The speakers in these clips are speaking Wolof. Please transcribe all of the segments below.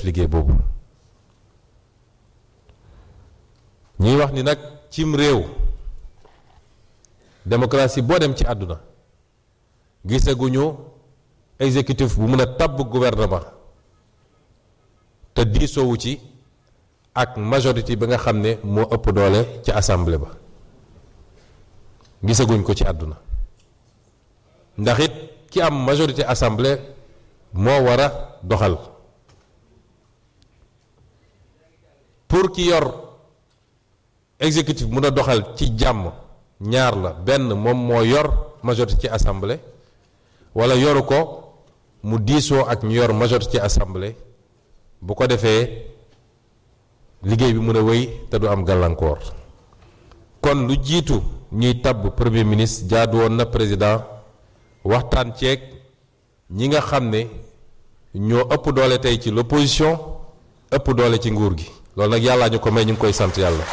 def liggéey boobu ñuy wax ni nag cim réew démocratie boo dem ci àdduna gisaguñu exécutif bu mën a tabb gouvernement te diisoowu ci ak majorité bi nga xam ne moo ëpp doole ci assemblée ba gisaguñ ko ci àdduna ndax it ki am majorité assemblée moo war a doxal pour ki yor exécutif mun a doxal ci jàmm ñaar la benn moom moo yor majorité ci assemblée wala yoru ko mu diisoo ak ñu yor majorité ci assemblée bu ko defee liggéey bi mën a wéy te du am gàllankoor kon lu jiitu ñuy tabb premier ministre jaadu woon na président waxtaan ceeg ñi nga xam ne ñoo ëpp doole tey ci l'opposition ëpp doole ci nguur gi loolu nag yàllaa ñu ko may ñu ngi koy sant yàlla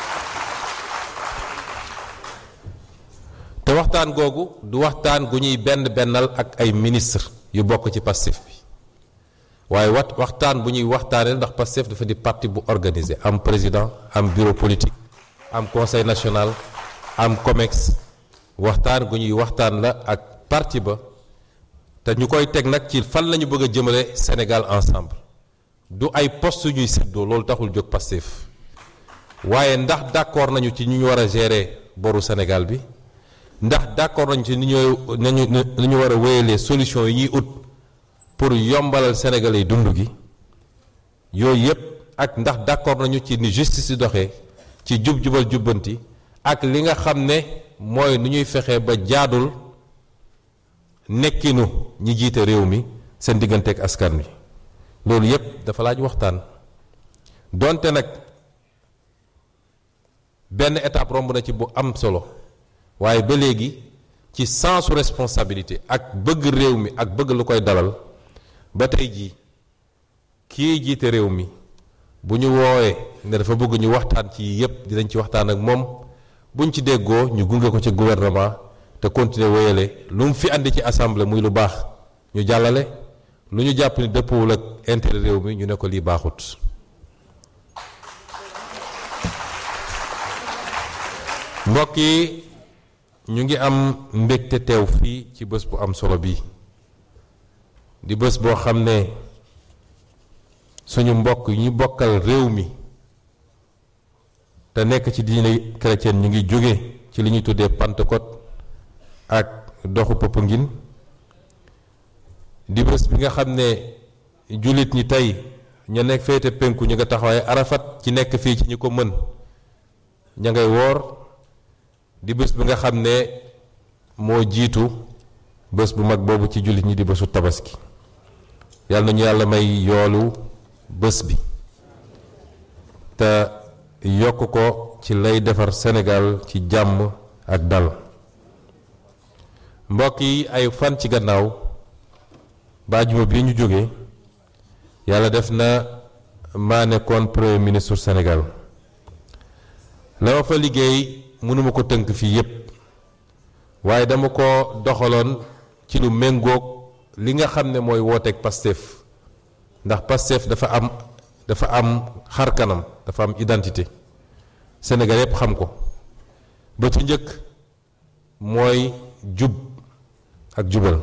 te waxtaan googu du waxtaan gu ñuy benn bennal ak ay ministre yu bokk ci Pastef bi waaye wat waxtaan bu ñuy waxtaanee ndax Pastef dafa di parti bu organisé am président am bureau politique am conseil national am COMEX waxtaan gu ñuy waxtaan la ak parti ba te ñu koy teg nag ci fan la ñu bëgg a jëmale Sénégal ensemble du ay poste ñuy séddoo loolu taxul jóg Pastef waaye ndax d'accord nañu ci ñu ñu war a gérer boru Sénégal bi ndax d'accord nañu ci ni ñooy nañu ni ñu war a wéyalee solution yi ñuy ut pour yombalal Sénégalais yi dund gi yooyu yépp ak ndax d'accord nañu ci ni justice di doxee ci jub-jubal jubbanti ak li nga xam ne mooy nu ñuy fexee ba jaadul nekkinu ñi jiite réew mi seen diggante ak askan wi loolu yépp dafa laaj waxtaan donte nag benn étape romb na ci bu am solo waaye ba léegi ci sensu responsabilité ak bëgg réew mi ak bëgg lu koy dalal ba tey jii kii jiite réew mi bu ñu woowee ne dafa bëgg ñu waxtaan ci yépp dinañ ci waxtaan ak moom buñ ci déggoo ñu gunge ko ci gouvernement te continuer wéyale lu mu fi andi ci assemblée muy lu baax ñu jàllale lu ñu jàpp ni dëppwul ak intérêt réew mi ñu ne ko lii baaxut mbokk yi ñu ngi am mbégte teew fii ci bés bu am solo bi di bés boo xam ne suñu mbokk yi ñu bokkal réew mi te nekk ci diine chrétienne ñu ngi jóge ci li ñuy tuddee Pentecôte ak doxu Popenguine di bés bi nga xam ne jullit ñi tey ña nekk féete penku ñu nga taxawaay Arafat ci nekk fii ci ñi ko mën ña ngay woor di bés bi nga xam ne moo jiitu bés bu mag boobu ci jullit ñi di bésu tabaski yàlla nañu yàlla may yoolu bés bi te yokk ko ci lay defar Sénégal ci jàmm ak dal mbokk yi ay fan ci gannaaw baajuma bi ñu jógee yàlla def na maa nekkoon premier ministre Sénégal la ma fa liggéey mënuma ko tënk fii yépp waaye dama ko doxaloon ci lu méngoog li nga xam ne mooy wooteeg Pastef ndax Pastef dafa am dafa am xar kanam dafa am identité Sénégal yépp xam ko ba ci njëkk mooy jub ak jubal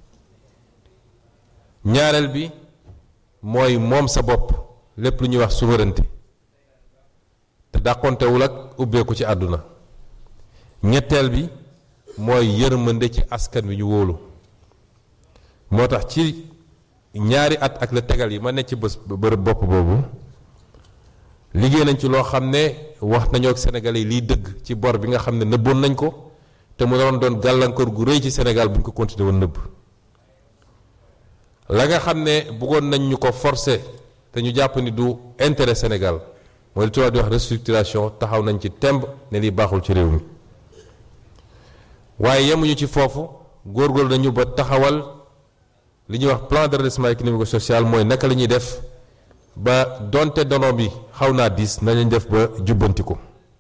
ñaareel bi mooy moom sa bopp lépp lu ñuy wax souveraineté te dàqontewul ak ubbeeku ci àdduna ñetteel bi mooy yërmande ci askan wi ñu wóolu moo tax ci ñaari at ak la tegal yi ma ne ci bés bërëb bopp boobu liggéey nañ ci loo xam ne wax nañoo ak Sénégalais yi liy dëgg ci bor bi nga xam ne nëbboon nañ ko te mu doon doon gàllankoor gu rëy ci Sénégal bu ñu ko continué woon nëbb la nga xam ne bëggoon nañ ñu ko forcer te ñu jàpp ni du intérêt Sénégal mooy li tubaab di wax restructuration taxaw nañ ci temb ne lii baaxul ci réew mi waaye yemuñu ci foofu góorgóorlu nañu ba taxawal li ñuy wax plan de redressement économique et social mooy naka la ñuy def ba donte dono bi xaw naa diis na lañ def ba jubbanti ko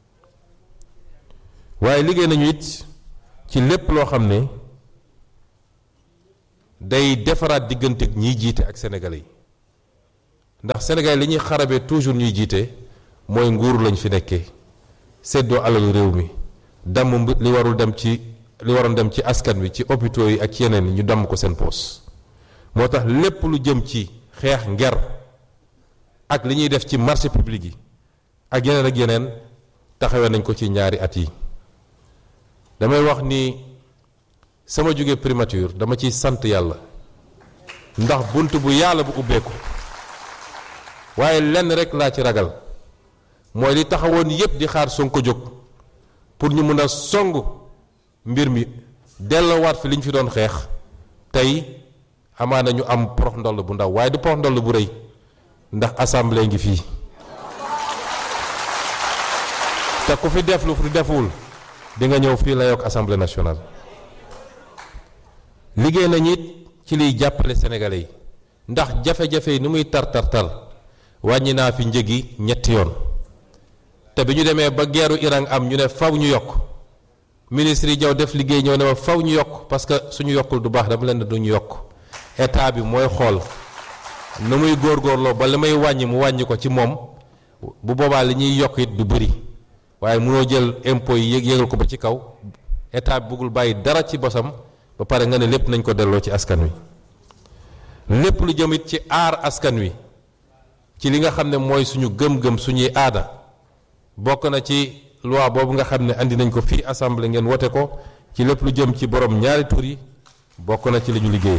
waaye liggéey nañu it ci lépp loo xam ne day defaraat diggante ñiy jiite ak sénégalais yi ndax Sénégal li ñuy xarabee toujours ñuy jiite mooy nguur lañ fi nekkee séddoo alalu réew mi damm li warul dem ci li waroon dem ci askan wi ci hôpitaux yi ak yeneen yi ñu damm ko seen poos moo tax lépp lu jëm ci xeex nger ak li ñuy def ci marché public yi ak yeneen ak yeneen taxawee nañ ko ci ñaari at yi damay wax ni sama jóge primature dama ciy sant yàlla ndax bunt bu yàlla bu ubbeeku waaye lenn rek laa ci ragal mooy li taxawoon yépp di xaar Sonko jóg pour ñu mën a song mbir mi delloowaat fi li ñu fi doon xeex tey amaana ñu am porox ndoll bu ndaw waaye du porox ndoll bu rëy ndax assemblée ngi fii te ku fi def lu fi deful di nga ñëw fii la yokk assemblée nationale liggéey nañ it ci liy jàppale sénégalais yi ndax jafe-jafe yi ni muy tar tar tar wàññi naa fi njëgi ñetti yoon te bi ñu demee ba geeru Iran am ñu ne faw ñu yokk ministre yi jaw def liggéey ñëw ne ma faw ñu yokk parce que suñu yokkul du baax dama leen ne duñu yokk état bi mooy xool nu muy góorgóorloo ba li may wàññi mu wàññi ko ci moom bu boobaa li ñuy yokk it du bëri waaye mënoo jël impôt yi yëg yëgal ko ba ci kaw état bi bëggul bàyyi dara ci bosam ba pare nga ne lépp nañ ko delloo ci askan wi lépp lu jëm it ci aar askan wi ci li nga xam ne mooy suñu gëm-gëm suñuy aada bokk na ci loi boobu nga xam ne andi nañ ko fii assemblée ngeen wote ko ci lépp lu jëm ci borom ñaari tur yi bokk na ci li ñu liggéey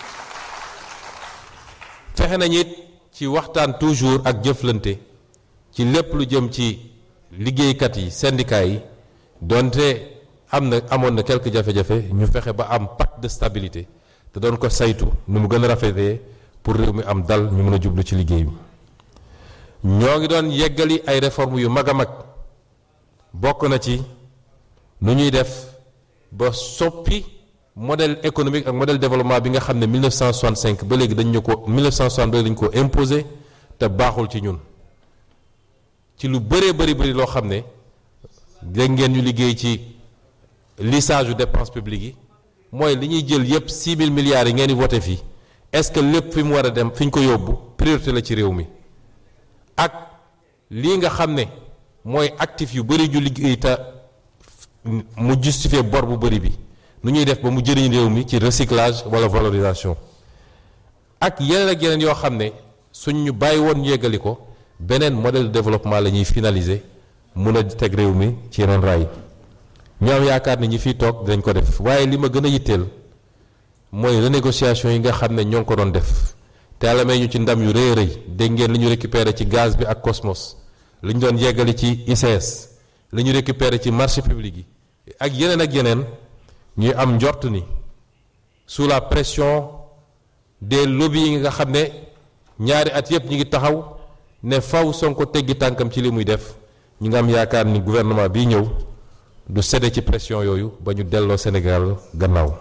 fexe nañ it ci waxtaan toujours ak jëflante ci lépp lu jëm ci liggéeykat yi syndicat yi donte am na amoon na quelques jafe-jafe ñu fexe ba am pacte de stabilité te doon ko saytu nu mu gën a rafetee pour réew mi am dal ñu mën a jublu ci liggéey bi ñoo ngi doon yeggali ay réformes yu mag a mag bokk na ci nu ñuy def ba soppi modèle économique ak modèle développement bi nga xam ne 1965 ba léegi dañ ñu ko 1960 ba léegi dañu ko imposé te baaxul ci ñun ci lu bëree bëri bëri loo xam ne dégg ngeen ñu liggéey ci lissage yu dépense publique yi mooy li ñuy jël yépp 6 000 milliards yi ngeen di voté fii est-ce que lépp fi mu war a dem fi ñu ko yóbbu priorité la ci réew mi ak lii nga xam ne mooy actif yu bëri ju liggéey te mu justifier bor bu bëri bi nu ñuy def ba mu jëriñ réew mi ci recyclage wala valorisation ak yeneen ak yeneen yoo xam ne suñ ñu bàyyi woon ñu yeggali ko beneen modèle de développement la ñuy finaliser mun a teg réew mi ci yeneen raay ñoo am yaakaar ne ñi fiy toog dinañ ko def waaye li ma gën a yitteel mooy renégociation yi nga xam ne ñoo ngi ko doon def te yàlla may ñu ci ndam yu rëy rëy dégg ngeen li ñu récupéré ci gaz bi ak Cosmos li ñu doon yeggali ci ICS li ñu récupéré ci marché public yi ak yeneen ak yeneen ñuy am njort ni sous la pression des lobbies yi nga xam ne ñaari at yépp ñu ngi taxaw ne faw Sonko teggi tànkam ci li muy def ñu ngi am yaakaar ni gouvernement bii ñëw du cédé ci pression yooyu ba ñu delloo Sénégal gannaaw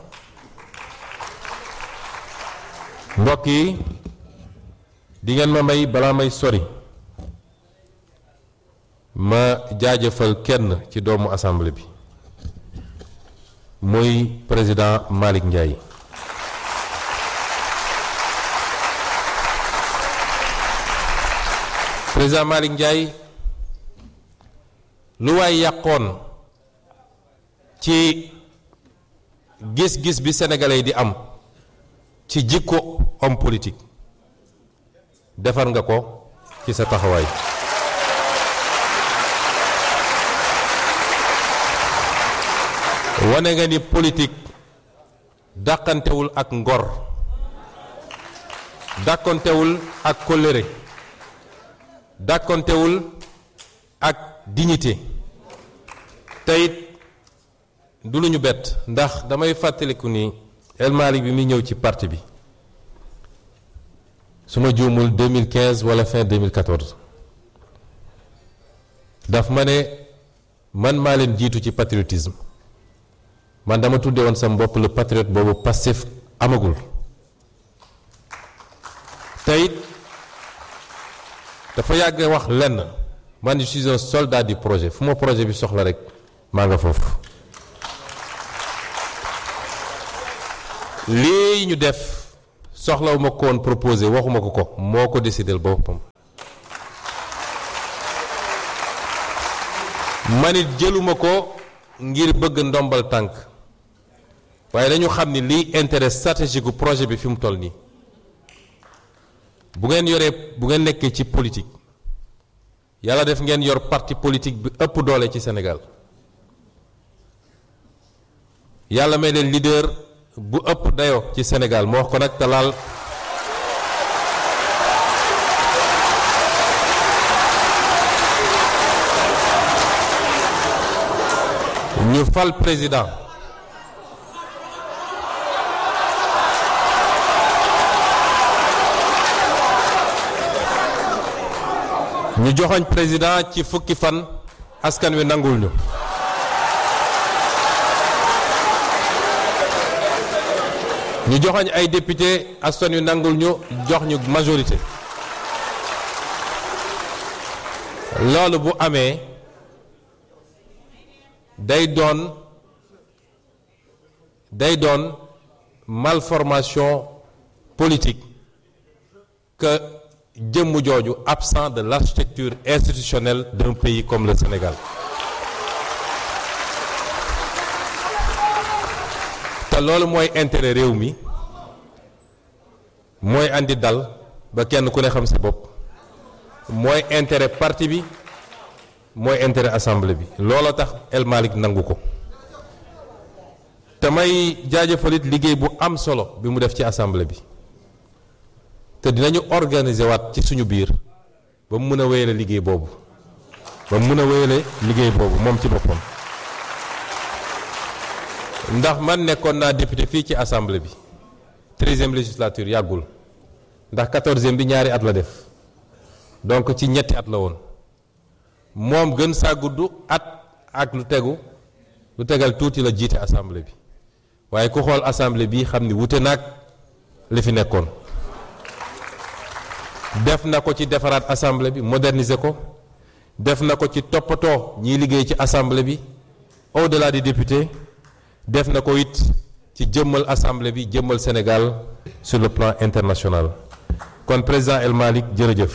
mbokk yi di ngeen ma may balaa may sori ma jaajëfal kenn ci doomu assemblée bi muy président Malick Ndiaye président Malick Ndiaye lu waay yàqoon ci gis-gis bi sénégalais yi di am ci jikko homme politique defar nga ko ci sa taxawaay wane nga ni politique dàqantewul ak ngor dàqantewul ak kóllëre dàqantewul ak dignité teyit du lu ñu bett ndax damay fàttaliku ni El Malick bi muy ñëw ci parti bi su ma juumul 2015 wala fin 2014 daf ma ne man maa leen jiitu ci patriotisme man dama tudde woon sama bopp le patriote boobu Pastef amagul teyit dafa yàgg wax lenn man je suis un soldat du projet fu ma projet bi soxla rek maa nga foofu lii ñu def soxlawuma ko woon proposé waxuma ko ko moo ko décidé boppam manit jëluma ko ngir bëgg ndombal tànk waaye dañu xam ni liy intérêt stratégique gu projet bi fi mu toll nii bu ngeen yoree bu ngeen nekkee ci politique yàlla def ngeen yor parti politique bi ëpp doole ci Sénégal yàlla may leen leader bu ëpp dayoo ci Sénégal moo wax ko nag te laal ñu fal président ñu joxoñ président ci fukki fan askan wi nangul ñu ñu joxoñ ay député askan wi nangul ñu jox ñu majorité loolu bu amee day doon day doon malformation politique que jëmm jooju absent de l'architecture institutionnelle d'un pays comme le Sénégal te loolu mooy intérêt réew mi mooy andi dal ba kenn ku ne xam sa bopp mooy intérêt parti bi mooy intérêt assemblée bi looloo tax El Malick nangu ko te may jaajëfalit liggéey bu am solo bi mu def ci assemblée bi te dinañu organiser waat ci suñu biir ba mu mën a wéyale liggéey boobu ba mu mën a wéyale liggéey boobu moom ci boppam ndax man nekkoon naa député fii ci assemblée bi treizième législature yàggul ndax quatorzième bi ñaari at la def donc ci ñetti at la woon moom gën saa gudd at ak lu tegu lu tegal tuuti la jiite assemblée bi waaye ku xool assemblée bi xam ni wute naag li fi nekkoon def na ko ci defaraat assemblée bi moderniser ko def na ko ci toppatoo ñiy liggéey ci assemblée bi au-delà des députés def na ko it ci jëmmal assemblée bi jëmmal Sénégal sur le plan international kon président El Malick jërëjëf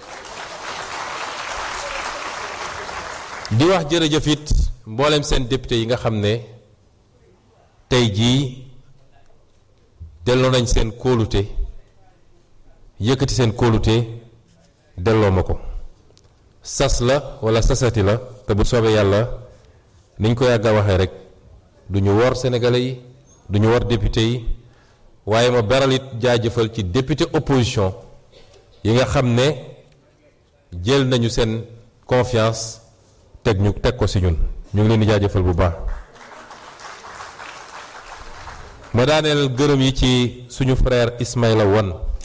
di wax jërëjëf it mboolem seen député yi nga xam ne tey jii delloo nañ seen kóolute yëkkati seen kóolute delloo ma ko sas la wala sasati la te bu soobee yàlla niñ ko yàgg a waxee rek du ñu wor sénégalais yi du ñu wor député yi waaye ma beral it jaajëfal ci député opposition yi nga xam ne jël nañu seen confiance teg ñu teg ko ci ñun ñu ngi leen di jaajëfal bu baax ma daaneel gërëm yi ci suñu frère Ismaïla Wane